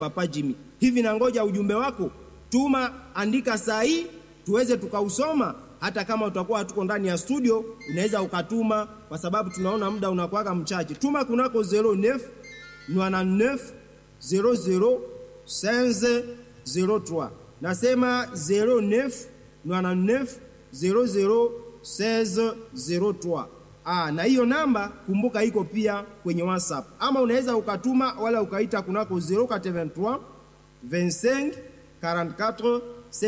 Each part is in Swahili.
Papa Jimmy. Hivi na ngoja ujumbe wako, tuma, andika saa hii tuweze tukausoma. Hata kama utakuwa hatuko ndani ya studio, unaweza ukatuma, kwa sababu tunaona muda unakuwaga mchache. Tuma kunako 09 99 00 15 03. Nasema 09 99 00 16 03. Ah, na hiyo namba kumbuka iko pia kwenye WhatsApp, ama unaweza ukatuma wala ukaita kunako 083 25 44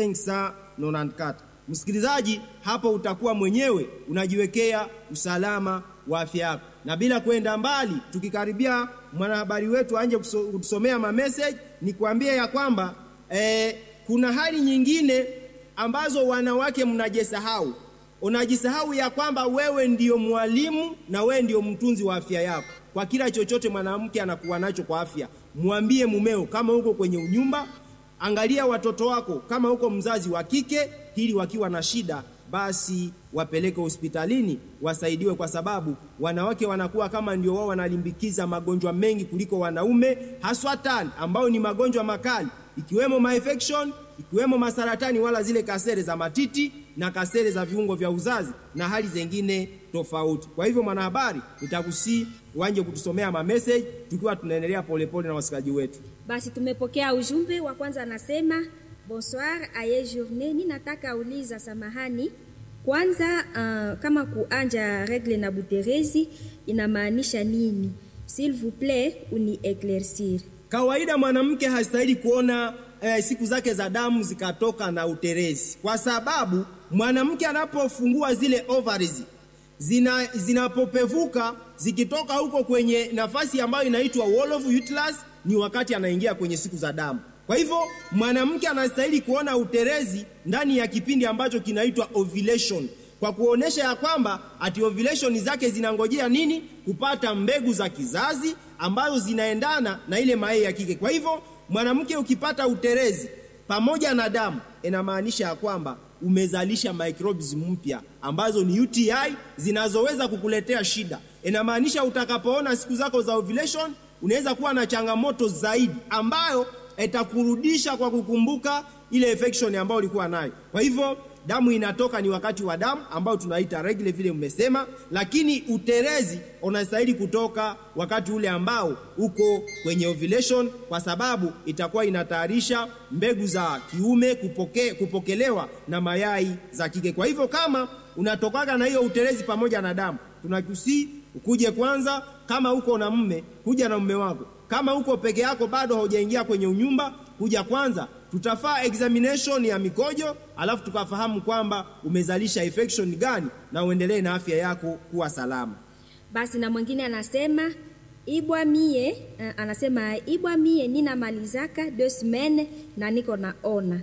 594. Msikilizaji, hapo utakuwa mwenyewe unajiwekea usalama wa afya yako, na bila kwenda mbali, tukikaribia mwanahabari wetu anje kutusomea ma message, ni kuambia ya kwamba eh, kuna hali nyingine ambazo wanawake mnajisahau unajisahau ya kwamba wewe ndiyo mwalimu na wewe ndiyo mtunzi wa afya yako. Kwa kila chochote mwanamke anakuwa nacho kwa afya, mwambie mumeo kama uko kwenye unyumba, angalia watoto wako kama uko mzazi wa kike, ili wakiwa na shida basi wapeleke hospitalini wasaidiwe, kwa sababu wanawake wanakuwa kama ndio wao wanalimbikiza magonjwa mengi kuliko wanaume, haswa tani ambao ni magonjwa makali ikiwemo ma-infection ikiwemo masaratani wala zile kasere za matiti na kasere za viungo vya uzazi na hali zingine tofauti. Kwa hivyo, mwanahabari, nitakusii uanje kutusomea ma message tukiwa tunaendelea polepole na wasikaji wetu. Basi tumepokea ujumbe wa kwanza, anasema bonsoir aye journée, ni nataka uliza samahani kwanza, uh, kama kuanja regle na buterezi inamaanisha nini? S'il vous plaît uni eclaircir. Kawaida mwanamke hastahili kuona eh, siku zake za damu zikatoka na uterezi, kwa sababu mwanamke anapofungua zile ovaries zina zinapopevuka zikitoka huko kwenye nafasi ambayo inaitwa wall of uterus, ni wakati anaingia kwenye siku za damu. Kwa hivyo mwanamke anastahili kuona uterezi ndani ya kipindi ambacho kinaitwa ovulation, kwa kuonesha ya kwamba ati ovulation zake zinangojea nini? Kupata mbegu za kizazi ambazo zinaendana na ile mayai ya kike. Kwa hivyo mwanamke ukipata uterezi pamoja na damu, inamaanisha ya kwamba umezalisha microbes mpya ambazo ni UTI zinazoweza kukuletea shida. Inamaanisha utakapoona siku zako za ovulation unaweza kuwa na changamoto zaidi ambayo itakurudisha kwa kukumbuka ile infection ambayo ulikuwa nayo. Kwa hivyo damu inatoka ni wakati wa damu ambao tunaita regle vile mmesema, lakini uterezi unastahili kutoka wakati ule ambao uko kwenye ovulation, kwa sababu itakuwa inatayarisha mbegu za kiume kupoke, kupokelewa na mayai za kike. Kwa hivyo kama unatokaga na hiyo uterezi pamoja na damu, tunakusii ukuje kwanza, kama uko na mme, kuja na mume wako. Kama uko peke yako bado haujaingia kwenye unyumba, kuja kwanza tutafaa examination ya mikojo, alafu tukafahamu kwamba umezalisha infection gani na uendelee na afya yako kuwa salama. Basi na mwingine anasema ibwa mie, uh, anasema ibwa mie ninamalizaka deux semaines na niko naona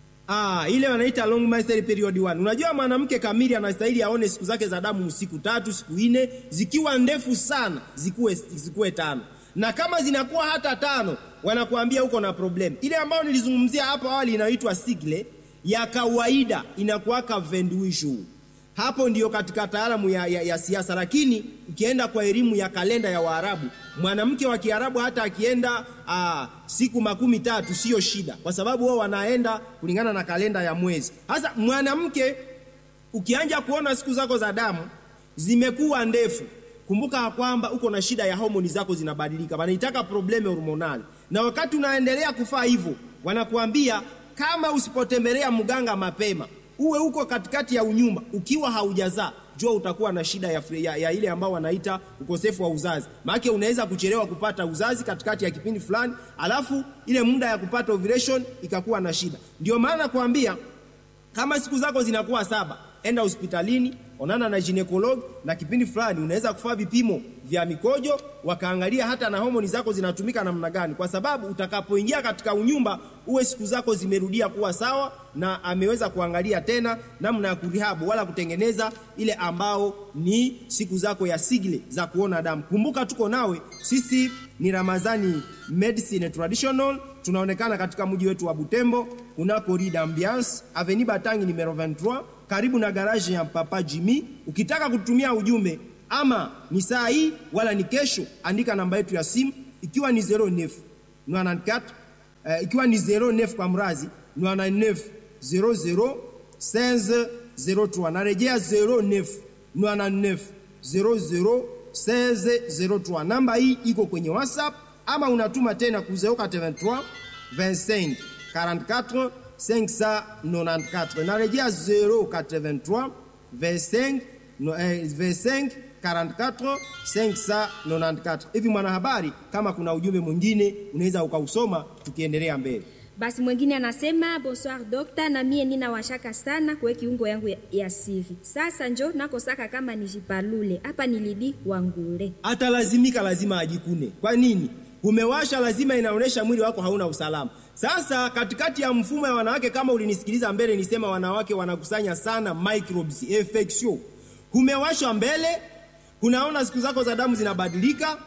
Ah, ile wanaita long menstrual period 1. Unajua mwanamke kamili anastahili aone siku zake za damu siku tatu, siku nne, zikiwa ndefu sana zikuwe, zikuwe tano na kama zinakuwa hata tano wanakuambia uko na problem. Ile ambayo nilizungumzia hapo awali inaitwa sigle ya kawaida inakuwaka venduishu. Hapo ndiyo katika taalamu ya, ya, ya siasa, lakini ukienda kwa elimu ya kalenda ya Waarabu, mwanamke wa Kiarabu hata akienda aa, siku makumi tatu siyo shida, kwa sababu wao wanaenda kulingana na kalenda ya mwezi. Sasa mwanamke ukianja kuona siku zako za damu zimekuwa ndefu kumbuka kwamba uko na shida ya homoni zako zinabadilika, wanaitaka probleme hormonali. Na wakati unaendelea kufaa hivyo, wanakuambia kama usipotembelea mganga mapema, uwe uko katikati ya unyumba ukiwa haujazaa, jua utakuwa na shida ya, ya, ya ile ambao wanaita ukosefu wa uzazi. Maana unaweza kuchelewa kupata uzazi katikati ya kipindi fulani, alafu ile muda ya kupata ovulation ikakuwa na shida. Ndio maana kuambia kama siku zako zinakuwa saba, enda hospitalini onana na ginekologi na kipindi fulani unaweza kufanya vipimo vya mikojo, wakaangalia hata na homoni zako zinatumika namna gani, kwa sababu utakapoingia katika unyumba uwe siku zako zimerudia kuwa sawa, na ameweza kuangalia tena namna ya kurihabu wala kutengeneza ile ambao ni siku zako ya sigle za kuona damu. Kumbuka tuko nawe, sisi ni Ramazani Medicine Traditional, tunaonekana katika mji wetu wa Butembo kunako Rue d'Ambiance Avenue Batangi numero 23 karibu na garaji ya Papa Jimmy. Ukitaka kutumia ujumbe ama ni saa hii wala ni kesho, andika namba yetu ya simu ikiwa ni 09 94 eh, ikiwa ni 09 kwa mrazi 99 00 16 03 narejea 09 99 00 16 03 namba hii iko kwenye whatsapp ama unatuma tena ku 083 25 44 594 narejea 083 25 no, eh, 25 44 594 hivi mwanahabari kama kuna ujumbe mwingine unaweza ukausoma tukiendelea mbele Basi mwingine anasema bonsoir dokta, na mie nina washaka sana kwe kiungo yangu ya, ya siri. Sasa njo nakosaka kama nijipalule hapa nilidi wangule. atalazimika lazima ajikune. Kwa nini? Umewasha, lazima inaonyesha mwili wako hauna usalama. Sasa katikati ya mfumo ya wanawake, kama ulinisikiliza mbele, nisema wanawake wanakusanya sana microbes infection. Umewashwa mbele, unaona siku zako za damu zinabadilika,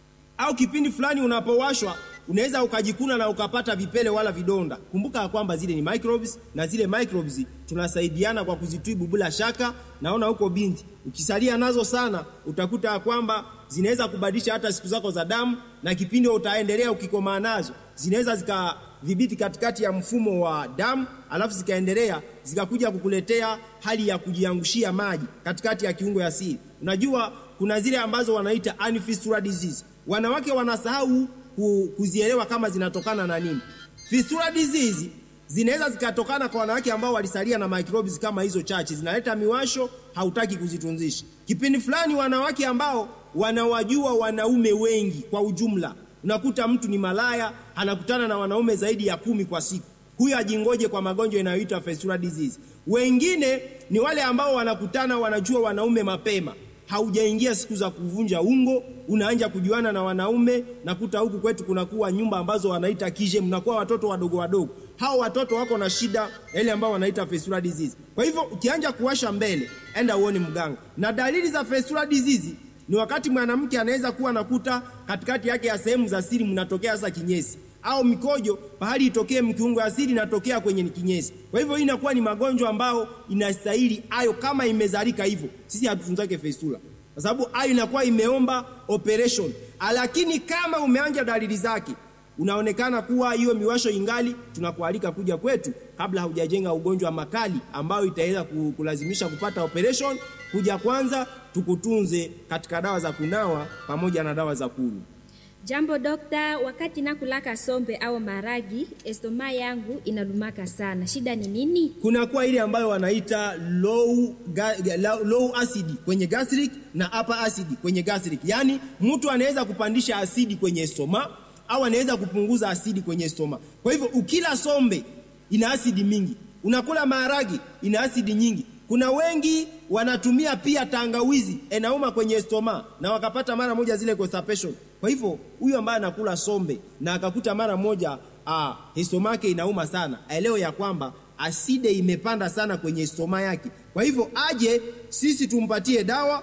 au kipindi fulani unapowashwa unaweza ukajikuna na ukapata vipele wala vidonda. Kumbuka ya kwamba zile ni microbes, na zile microbes tunasaidiana kwa kuzitibu bila shaka. Naona huko binti, ukisalia nazo sana, utakuta ya kwamba zinaweza kubadilisha hata siku zako za damu, na kipindi utaendelea ukikomaa nazo zinaweza zikadhibiti katikati ya mfumo wa damu, alafu zikaendelea zikakuja kukuletea hali ya kujiangushia maji katikati ya kiungo ya siri. Unajua kuna zile ambazo wanaita unfistula disease. Wanawake wanasahau ku- kuzielewa kama zinatokana na nini. Fistula disease zinaweza zikatokana kwa wanawake ambao walisalia na microbes kama hizo chache, zinaleta miwasho, hautaki kuzitunzisha. Kipindi fulani wanawake ambao wanawajua wanaume wengi kwa ujumla, unakuta mtu ni malaya, anakutana na wanaume zaidi ya kumi kwa siku huyo ajingoje kwa magonjwa inayoitwa fistula disease. Wengine ni wale ambao wanakutana wanajua wanaume mapema, haujaingia siku za kuvunja ungo, unaanja kujuana na wanaume. Nakuta huku kwetu kunakuwa nyumba ambazo wanaita kije, mnakuwa watoto wadogo wadogo. Hao watoto wako na shida ile ambao wanaita fistula disease. Kwa hivyo ukianja kuwasha mbele, enda uone mganga. Na dalili za fistula disease ni wakati mwanamke anaweza kuwa nakuta katikati yake ya sehemu za siri mnatokea sasa kinyesi au mikojo pahali itokee mkiungo asili inatokea kwenye kinyesi. Kwa hivyo hii inakuwa ni magonjwa ambao inastahili ayo, kama imezalika hivyo, sisi hatutunzake fistula kwa sababu ayo inakuwa imeomba operation, lakini kama umeanja dalili zake unaonekana kuwa hiyo miwasho ingali, tunakualika kuja kwetu kabla haujajenga ugonjwa makali ambayo itaweza ku- kulazimisha kupata operation. Kuja kwanza tukutunze katika dawa za kunawa pamoja na dawa za kunywa. Jambo dokta, wakati nakulaka sombe au maragi, estoma yangu inalumaka sana. Shida ni nini? kunakuwa ile ambayo wanaita low, ga, low, low acid kwenye gastric na upper acid kwenye gastric. Yaani mtu anaweza kupandisha asidi kwenye stoma au anaweza kupunguza asidi kwenye stoma. Kwa hivyo ukila sombe ina asidi mingi, unakula maharagi ina asidi nyingi. Kuna wengi wanatumia pia tangawizi enauma kwenye stoma na wakapata mara moja zile constipation. Kwa hivyo huyu ambaye anakula sombe na akakuta mara moja ah, stoma yake inauma sana, aelewe ya kwamba aside imepanda sana kwenye stoma yake. Kwa hivyo aje sisi tumpatie dawa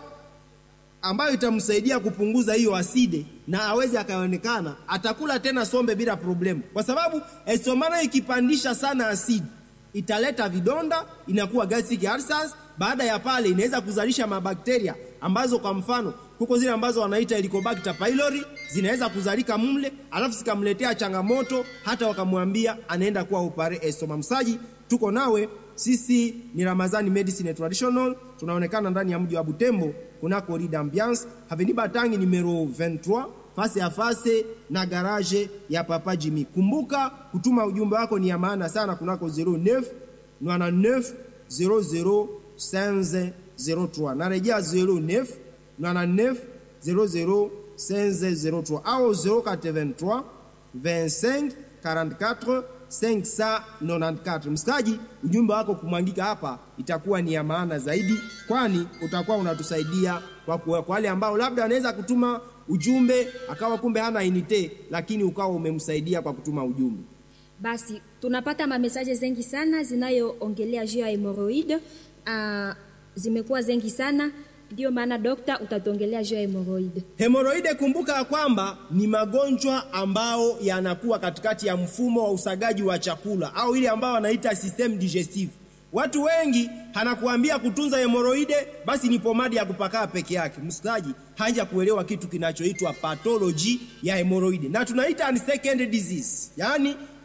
ambayo itamsaidia kupunguza hiyo aside na aweze akaonekana atakula tena sombe bila problemu, kwa sababu estomana ikipandisha sana asidi italeta vidonda, inakuwa gastric ulcers. Baada ya pale inaweza kuzalisha mabakteria ambazo kwa mfano kuko zile ambazo wanaita Helicobacter pylori zinaweza kuzalika mle, alafu zikamletea changamoto, hata wakamwambia anaenda kuwa opare estoma. Msaji, tuko nawe sisi ni Ramazani Medicine Traditional, tunaonekana ndani ya mji wa Butembo kunako Rue d'Ambiance Avenue Batangi numero 23 fase ya fase na garage ya Papa Jimmy. Kumbuka kutuma ujumbe wako ni ya maana sana kunako 09 99 00 15 03. Narejea 09 99 00 15 03 au 083 25 44 594. Msikaji, ujumbe wako kumwangika hapa itakuwa ni ya maana zaidi, kwani utakuwa unatusaidia kwa kwa kwa wale ambao labda anaweza kutuma ujumbe akawa kumbe hana inite, lakini ukawa umemsaidia kwa kutuma ujumbe. Basi tunapata mamesaje zengi sana zinayoongelea juu ya hemoroid. Uh, zimekuwa zengi sana, ndio maana dokta utatuongelea juu ya hemoroid. Hemoroide, kumbuka ya kwamba ni magonjwa ambao yanakuwa katikati ya mfumo wa usagaji wa chakula au ile ambao wanaita system digestive. Watu wengi hanakuambia kutunza hemoroide, basi ni pomadi ya kupakaa peke yake. Msikaji haja kuelewa kitu kinachoitwa pathology ya hemoroide, na tunaita ni second disease, yaani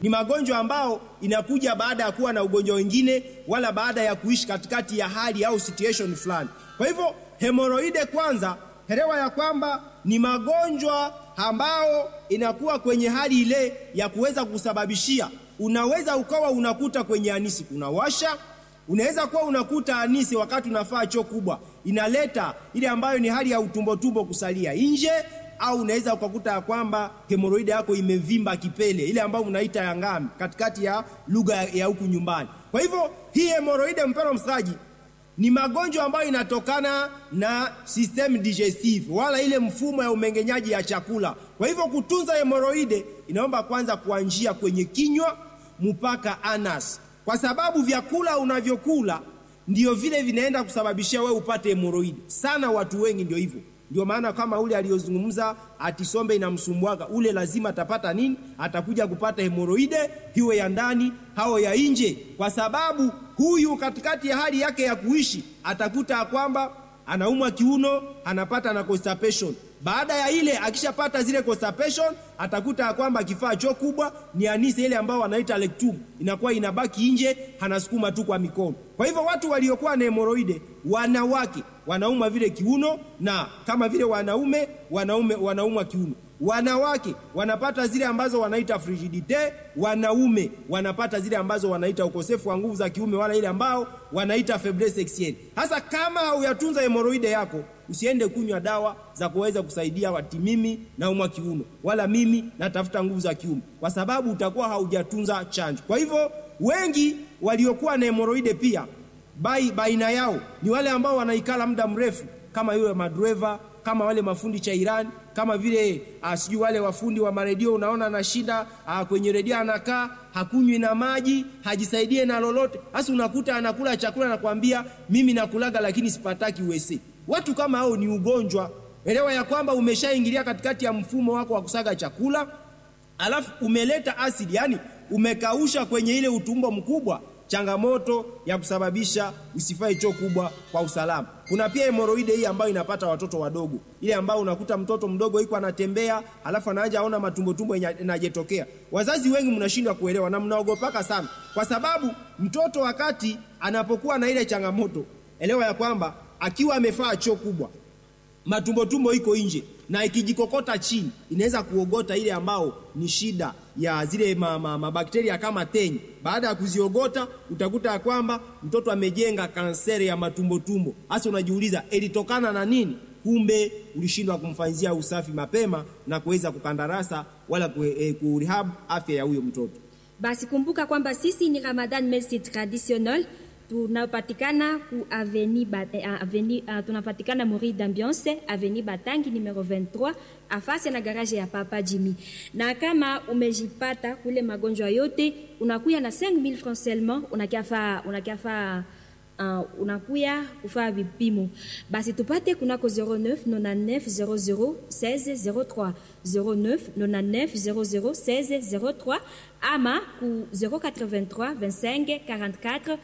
Ni magonjwa ambao inakuja baada ya kuwa na ugonjwa wengine, wala baada ya kuishi katikati ya hali au situation fulani. Kwa hivyo hemoroide, kwanza elewa ya kwamba ni magonjwa ambao inakuwa kwenye hali ile ya kuweza kusababishia, unaweza ukawa unakuta kwenye anisi kuna washa unaweza kuwa unakuta anisi wakati unafaa choo kubwa inaleta ile ambayo ni hali ya utumbo tumbo kusalia nje, au unaweza ukakuta ya kwamba hemoroide yako imevimba kipele, ile ambayo mnaita ya ngami katikati ya lugha ya huku nyumbani. Kwa hivyo hii hemoroide, mpendwa msikilizaji, ni magonjwa ambayo inatokana na system digestive, wala ile mfumo ya umengenyaji ya chakula. Kwa hivyo kutunza hemoroide inaomba kwanza kuanzia kwenye kinywa mpaka anas kwa sababu vyakula unavyokula ndio vile vinaenda kusababishia wewe upate hemoroidi. Sana watu wengi ndio hivyo. Ndio maana kama ule aliyozungumza atisombe inamsumbuaga ule, lazima atapata nini? Atakuja kupata hemoroide, hiwe ya ndani hao ya nje, kwa sababu huyu katikati ya hali yake ya kuishi atakuta kwamba anaumwa kiuno, anapata na constipation. Baada ya ile akishapata zile constipation, atakuta kwamba kifaa choo kubwa ni anise ile ambao wanaita rectum inakuwa inabaki nje, anasukuma tu kwa mikono. Kwa hivyo watu waliokuwa na hemoroide, wanawake wanauma vile kiuno, na kama vile wanaume wanaume wanaumwa kiuno wanawake wanapata zile ambazo wanaita frigidite, wanaume wanapata zile ambazo wanaita ukosefu wa nguvu za kiume, wala ile ambao wanaita faiblesse sexuelle. Hasa kama hauyatunza hemoroide yako, usiende kunywa dawa za kuweza kusaidia wati mimi naumwa kiuno, wala mimi natafuta nguvu za kiume, kwa sababu utakuwa haujatunza chanjo. Kwa hivyo wengi waliokuwa na hemoroide pia bai, baina yao ni wale ambao wanaikala muda mrefu, kama yule madreva kama wale mafundi cha Iran kama vile sijui wale wafundi wa maredio, unaona na shida kwenye redio, anakaa hakunywi na maji, hajisaidie na lolote. Hasa unakuta anakula chakula na kwambia mimi nakulaga, lakini sipataki uwese. Watu kama hao ni ugonjwa. Elewa ya kwamba umeshaingilia katikati ya mfumo wako wa kusaga chakula, alafu umeleta asidi, yani umekausha kwenye ile utumbo mkubwa changamoto ya kusababisha usifai choo kubwa kwa usalama. Kuna pia hemoroide hii ambayo inapata watoto wadogo, ile ambayo unakuta mtoto mdogo iko anatembea, alafu anaanza aona matumbo tumbo yanajetokea. Wazazi wengi mnashindwa kuelewa na mnaogopaka sana, kwa sababu mtoto wakati anapokuwa na ile changamoto, elewa ya kwamba akiwa amefaa choo kubwa, matumbo tumbo iko nje na ikijikokota chini inaweza kuogota ile ambao ni shida ya zile mabakteria ma, ma kama tenyi. Baada ya kuziogota utakuta ya kwamba mtoto amejenga kanseri ya matumbo tumbo. Hasa unajiuliza ilitokana na nini? Kumbe ulishindwa kumfanyia usafi mapema na kuweza kukandarasa wala kurehab afya ya huyo mtoto. Basi kumbuka kwamba sisi ni Ramadan Medicine Traditionnel tunapatikana ku aveni aveni uh, tunapatikana Mori d'Ambiance aveni Batangi numero 23 afasi na garage ya Papa Jimmy. Na kama umejipata kule magonjwa yote, unakuya na 5000 francs seulement, unakiafa unakiafa uh, unakuya kufaa vipimo. Basi tupate kunako 09 99 00 16 03 09 99 00 16 03 ama ku 083 25 44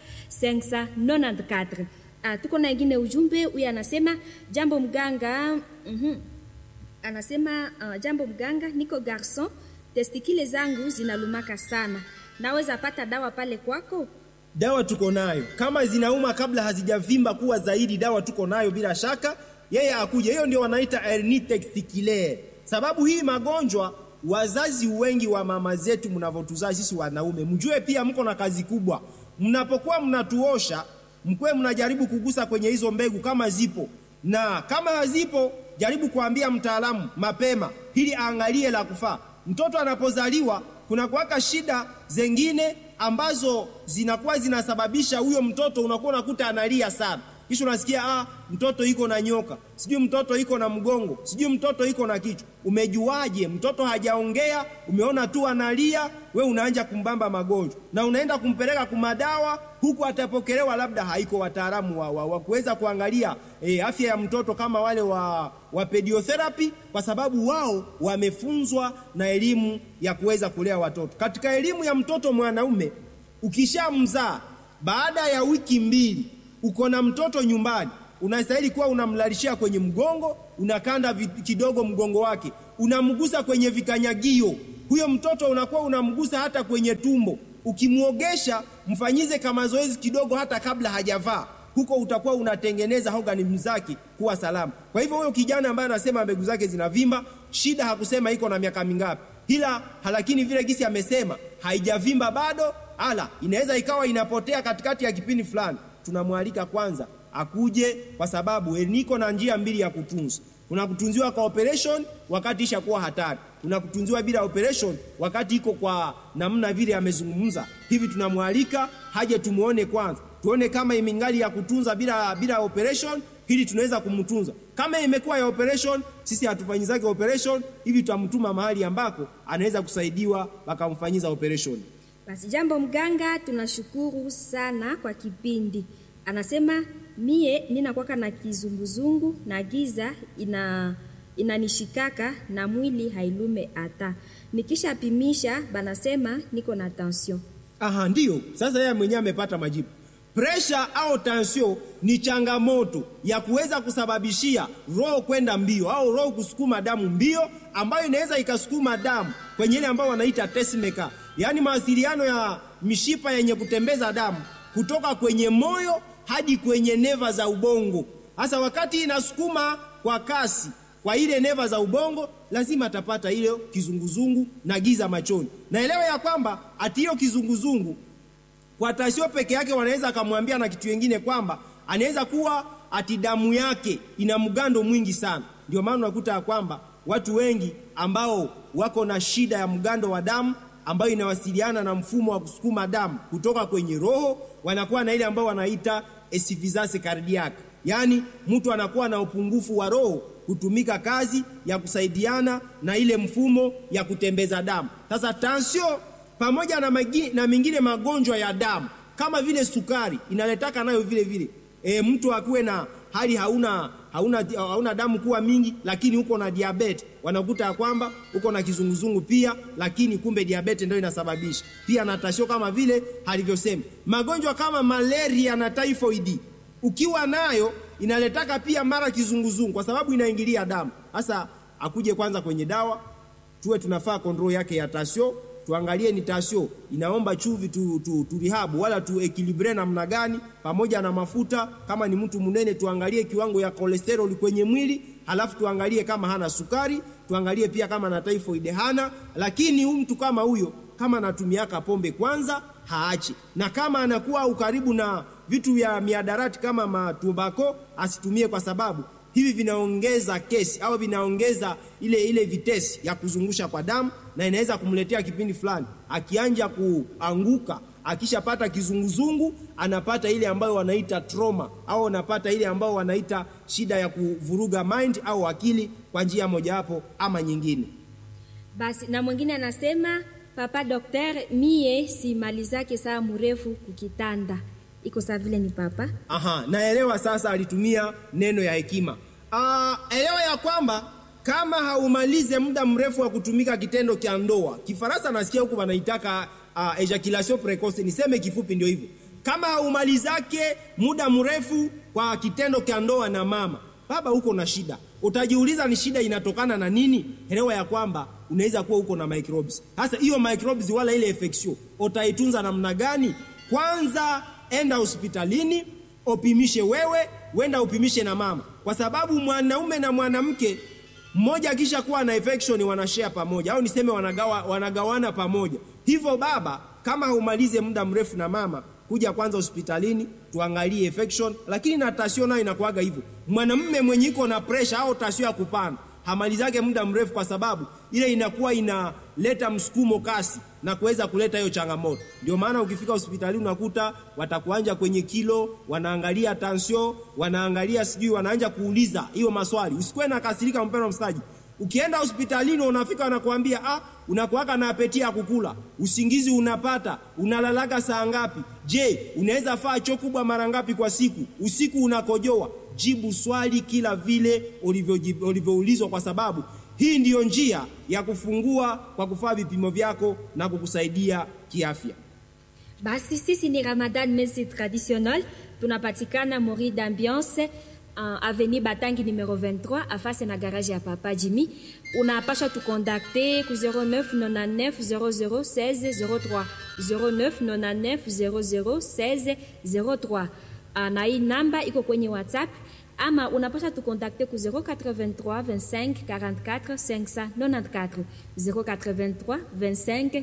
594. Ah, tuko na ingine ujumbe huyu anasema jambo mganga. mm -hmm. Anasema uh, jambo mganga, niko garson, testikile zangu zinalumaka sana, naweza pata dawa pale kwako? Dawa tuko nayo, kama zinauma kabla hazijavimba kuwa zaidi, dawa tuko nayo bila shaka. Yeye akuja, hiyo ndio wanaita hernie testiculaire. Sababu hii magonjwa wazazi wengi wa mama zetu mnavyotuzaa sisi wanaume, mjue pia mko na kazi kubwa. Mnapokuwa mnatuosha, mkwe mnajaribu kugusa kwenye hizo mbegu kama zipo, na kama hazipo, jaribu kuambia mtaalamu mapema, ili aangalie la kufaa. Mtoto anapozaliwa kuna kuwaka shida zengine ambazo zinakuwa zinasababisha huyo mtoto unakuwa unakuta analia sana, kisha unasikia ah, mtoto iko na nyoka, sijui mtoto iko na mgongo, sijui mtoto iko na kichwa. Umejuaje? Mtoto hajaongea, umeona tu analia, we unaanja kumbamba magonjwa na unaenda kumpeleka kumadawa, huku atapokelewa, labda haiko wataalamu wa, wa, wa kuweza kuangalia e, afya ya mtoto kama wale wa, wa pediotherapy, kwa sababu wao wamefunzwa na elimu ya kuweza kulea watoto. Katika elimu ya mtoto mwanaume, ukishamzaa baada ya wiki mbili uko na mtoto nyumbani, unastahili kuwa unamlalishia kwenye mgongo, unakanda kidogo mgongo wake, unamgusa kwenye vikanyagio huyo mtoto unakuwa unamgusa hata kwenye tumbo. Ukimwogesha, mfanyize kama zoezi kidogo, hata kabla hajavaa huko, utakuwa unatengeneza organism zake kuwa salama. Kwa hivyo huyo kijana ambaye anasema mbegu zake zinavimba, shida hakusema iko na miaka mingapi, ila lakini vile gisi amesema haijavimba bado, ala inaweza ikawa inapotea katikati ya kipindi fulani. Tunamwalika kwanza akuje, kwa sababu niko na njia mbili ya kutunza kuna kutunziwa kwa operation wakati ishakuwa hatari, kuna kutunziwa bila operation wakati iko kwa namna vile amezungumza hivi. Tunamwalika haje tumuone kwanza, tuone kama imingali ya kutunza bila, bila operation, ili tunaweza kumtunza. Kama imekuwa ya operation, sisi hatufanyizake operation hivi, tutamtuma mahali ambako anaweza kusaidiwa wakamfanyiza operation. Basi jambo mganga, tunashukuru sana kwa kipindi. Anasema mie ninakwaka na kizunguzungu na giza ina inanishikaka na mwili hailume hata nikishapimisha, banasema niko na tension. Aha, ndiyo sasa yeye mwenyewe amepata majibu. Presha au tension ni changamoto ya kuweza kusababishia roho kwenda mbio au roho kusukuma damu mbio, ambayo inaweza ikasukuma damu kwenye ile ambayo wanaita pacemaker, yaani mawasiliano ya mishipa yenye kutembeza damu kutoka kwenye moyo hadi kwenye neva za ubongo. Hasa wakati inasukuma kwa kasi kwa ile neva za ubongo, lazima atapata ile kizunguzungu na giza machoni. Naelewa ya kwamba ati hiyo kizunguzungu kwa tasio peke yake wanaweza akamwambia na kitu kingine kwamba anaweza kuwa ati damu yake ina mgando mwingi sana. Ndio maana unakuta ya kwamba watu wengi ambao wako na shida ya mgando wa damu ambayo inawasiliana na mfumo wa kusukuma damu kutoka kwenye roho, wanakuwa na ile ambayo wanaita insuffisance cardiaque, yaani mtu anakuwa na upungufu wa roho kutumika kazi ya kusaidiana na ile mfumo ya kutembeza damu. Sasa tansio pamoja na, magi, na mengine magonjwa ya damu kama vile sukari inaletaka nayo vile vile e, mtu akuwe na hali hauna, hauna, hauna damu kuwa mingi, lakini uko na diabete, wanakuta ya kwamba uko na kizunguzungu pia, lakini kumbe diabete ndio inasababisha pia na tasio, kama vile alivyosema. Magonjwa kama malaria na typhoid ukiwa nayo inaletaka pia mara kizunguzungu, kwa sababu inaingilia damu. Sasa akuje kwanza kwenye dawa, tuwe tunafaa kontrol yake ya tasio tuangalie ni tasio inaomba chuvi tu, tu, tu rihabu wala tu ekilibre namna gani, pamoja na mafuta. Kama ni mtu mnene, tuangalie kiwango ya kolesteroli kwenye mwili, halafu tuangalie kama hana sukari, tuangalie pia kama na typhoid hana. Lakini huyu mtu kama huyo, kama anatumiaka pombe kwanza haache, na kama anakuwa ukaribu na vitu vya miadarati kama matumbako asitumie, kwa sababu hivi vinaongeza kesi au vinaongeza ile ile vitesi ya kuzungusha kwa damu, na inaweza kumletea kipindi fulani, akianja kuanguka, akishapata kizunguzungu, anapata ile ambayo wanaita trauma, au anapata ile ambayo wanaita shida ya kuvuruga mind au akili kwa njia mojawapo ama nyingine. Basi na mwingine anasema papa dokter, mie simalizake saa mrefu kukitanda iko saa vile ni papa. Aha, naelewa sasa, alitumia neno ya hekima. Uh, elewa ya kwamba kama haumalize muda mrefu wa kutumika kitendo cha ndoa, Kifaransa nasikia huku wanaitaka uh, ejaculation precoce, niseme kifupi ndio hivyo. Kama haumalizake muda mrefu kwa kitendo cha ndoa na mama baba, huko na shida. Utajiuliza ni shida inatokana na nini? Elewa ya kwamba unaweza kuwa huko na microbes. Sasa hiyo microbes wala ile infection utaitunza namna gani? Kwanza enda hospitalini, upimishe wewe, wenda upimishe na mama, kwa sababu mwanaume na mwanamke mmoja akisha kuwa na infection wanashare pamoja, au niseme wanagawa, wanagawana pamoja. Hivyo baba, kama haumalize muda mrefu na mama, kuja kwanza hospitalini tuangalie infection. Lakini na tasio nayo inakuaga hivyo, mwanamume mwenye iko na pressure au tasio ya kupanda hamalizake muda mrefu, kwa sababu ile inakuwa inaleta msukumo kasi na kuweza kuleta hiyo changamoto. Ndio maana ukifika hospitalini unakuta watakuanja kwenye kilo, wanaangalia tansio, wanaangalia sijui, wanaanja kuuliza hiyo maswali. Usikuwe na kasirika, mpendwa msikilizaji. Ukienda hospitalini unafika, wanakuambia ah, unakuwaka na apeti ya kukula, usingizi unapata, unalalaga saa ngapi? Je, unaweza faa choo kubwa mara ngapi kwa siku? Usiku unakojoa? Jibu swali kila vile ulivyoulizwa, kwa sababu hii ndiyo njia ya kufungua kwa kufaa vipimo vyako na kukusaidia kiafya. Basi sisi ni Ramadan Messe Traditionnel, tunapatikana Mori d'Ambiance uh, avenue Batangi numero 23 afase na garage ya Papa Jimmy. Unapasha tukontakte ku 09 99 00 16 03 09 99 00 16 03. Uh, na hii namba iko kwenye WhatsApp ama unapasha tukontakte ku 083 25 44 594 083 25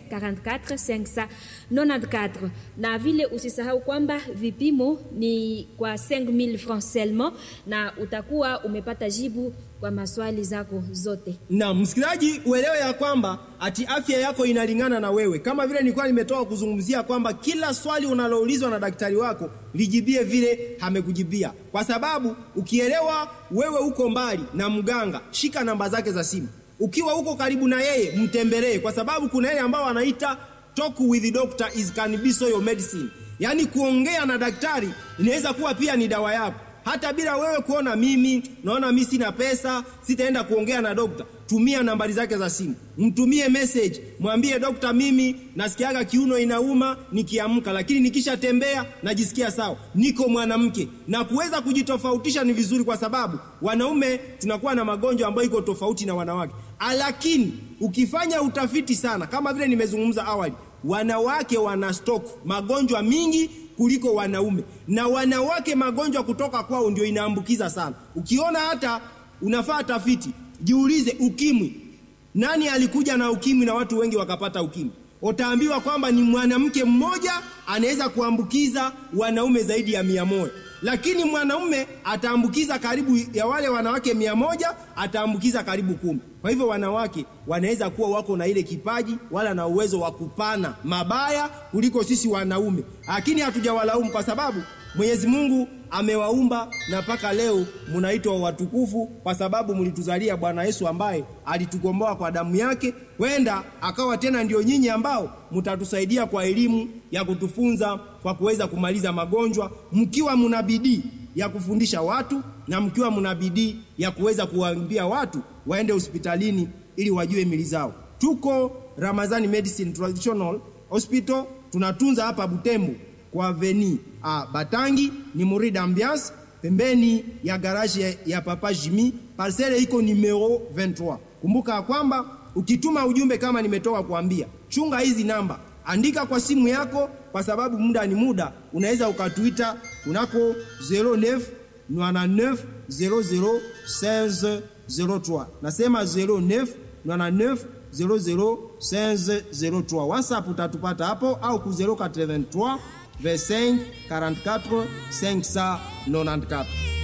44 594 na vile usisahau kwamba vipimo ni kwa 5000 francs seulement na utakuwa umepata jibu kwa maswali zako zote na msikilizaji uelewe ya kwamba ati afya yako inalingana na wewe kama vile nilikuwa nimetoka kuzungumzia kwamba kila swali unaloulizwa na daktari wako lijibie vile amekujibia kwa sababu ukielewa wewe uko mbali na mganga shika namba zake za simu ukiwa uko karibu na yeye mtembelee kwa sababu kuna yeye ambao wanaita talk with the doctor is can be so your medicine yaani kuongea na daktari inaweza kuwa pia ni dawa yako hata bila wewe kuona mimi naona mi sina pesa sitaenda kuongea na dokta tumia nambari zake za simu mtumie message mwambie dokta mimi nasikiaga kiuno inauma nikiamka lakini nikishatembea najisikia sawa niko mwanamke na kuweza kujitofautisha ni vizuri kwa sababu wanaume tunakuwa na magonjwa ambayo iko tofauti na wanawake lakini ukifanya utafiti sana kama vile nimezungumza awali wanawake wana stock magonjwa mingi kuliko wanaume na wanawake magonjwa kutoka kwao ndio inaambukiza sana ukiona hata unafaa tafiti jiulize ukimwi nani alikuja na ukimwi na watu wengi wakapata ukimwi utaambiwa kwamba ni mwanamke mmoja anaweza kuambukiza wanaume zaidi ya mia moja lakini mwanaume ataambukiza karibu ya wale wanawake mia moja ataambukiza karibu kumi kwa hivyo wanawake wanaweza kuwa wako na ile kipaji wala na uwezo wa kupana mabaya kuliko sisi wanaume lakini hatujawalaumu kwa sababu mwenyezi mungu amewaumba na mpaka leo mnaitwa watukufu kwa sababu mlituzalia bwana yesu ambaye alitukomboa kwa damu yake wenda akawa tena ndio nyinyi ambao mtatusaidia kwa elimu ya kutufunza kwa kuweza kumaliza magonjwa mkiwa mna bidii ya kufundisha watu na mkiwa mna bidii ya kuweza kuwaambia watu waende hospitalini ili wajue mili zao tuko ramazani medicine traditional hospital tunatunza hapa butembo kwa veni a Batangi ni Murida Ambiance pembeni ya garaji ya, ya Papa Jimmy, parcele iko numero 23. Kumbuka kwamba ukituma ujumbe kama nimetoka kuambia, chunga hizi namba, andika kwa simu yako, kwa sababu muda ni muda, unaweza ukatuita kunako 09 99 00 16 03. Nasema 09 99 00 16 03. WhatsApp utatupata hapo au ku 083 25 44 594